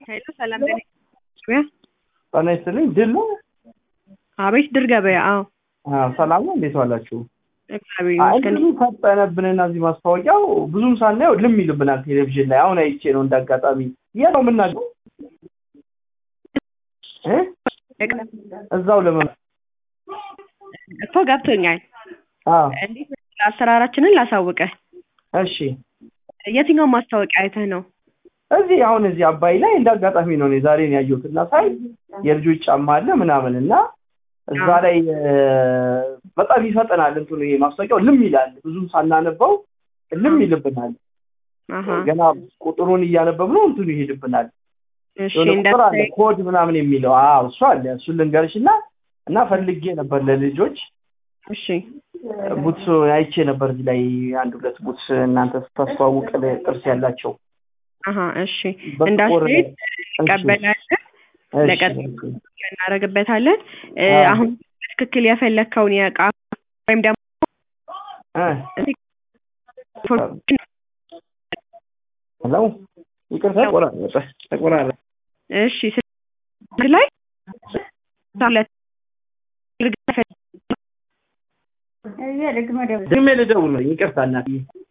ሄሎ ሰላም ለኔ ገበያ ጤና ይስጥልኝ። ድል ነው? አቤት ድር ገበያ። አዎ አዎ፣ ሰላም ነው። እንዴት ዋላችሁ? እግዚአብሔር አይ ይመስገን። ብዙ ፈጠነብንና እዚህ ማስታወቂያው ብዙም ሳናየው ልም ይልብናል ቴሌቪዥን ላይ። አሁን አይቼ ነው እንዳጋጣሚ። የት ነው የምናገው? እ እዛው ለመ እኮ ገብቶኛል። አዎ እንዴት አሰራራችንን ላሳውቅህ። እሺ። የትኛውን ማስታወቂያ አይተህ ነው? እዚህ አሁን እዚህ አባይ ላይ እንዳጋጣሚ ነው እኔ ዛሬ ነው ያየሁት እና ሳይ የልጆች ጫማ አለ ምናምን እና እዛ አዎ። ላይ እ፣ በጣም ይፈጠናል እንትኑ ይሄ ማስታወቂያው ልም ይላል። ብዙም ሳናነበው ልም ይልብናል። አሀ ገና ቁጥሩን እያነበብነው እንትኑ ይሄድብናል። እሺ የሆነ ቁጥር አለ እንዳትለኝ። ኮድ ምናምን የሚለው አዎ እሱ አለ እሱን ልንገርሽ እና እና ፈልጌ ነበር ለልጆች እሺ ቡትስ አይቼ ነበር እዚህ ላይ አንድ ሁለት ቡትስ እናንተ ስታስተዋውቅ ጥርስ ያላቸው አሀ እሺ በጥቁር እንዳትሄድ እሺ፣ እንቀበላለን እሺ፣ ለቀጣይ እሺ። እናደርግበታለን። እ፣ አዎ። አሁን በትክክል የፈለግከውን የእቃ ወይም ደግሞ እ፣ ሄሎ ይቅርታ ተቆራረጠ ተቆራረጠ እሺ ስልክ ላይ ሁለት ድሜ ልደውል ነው ይቅርታ እናትዬ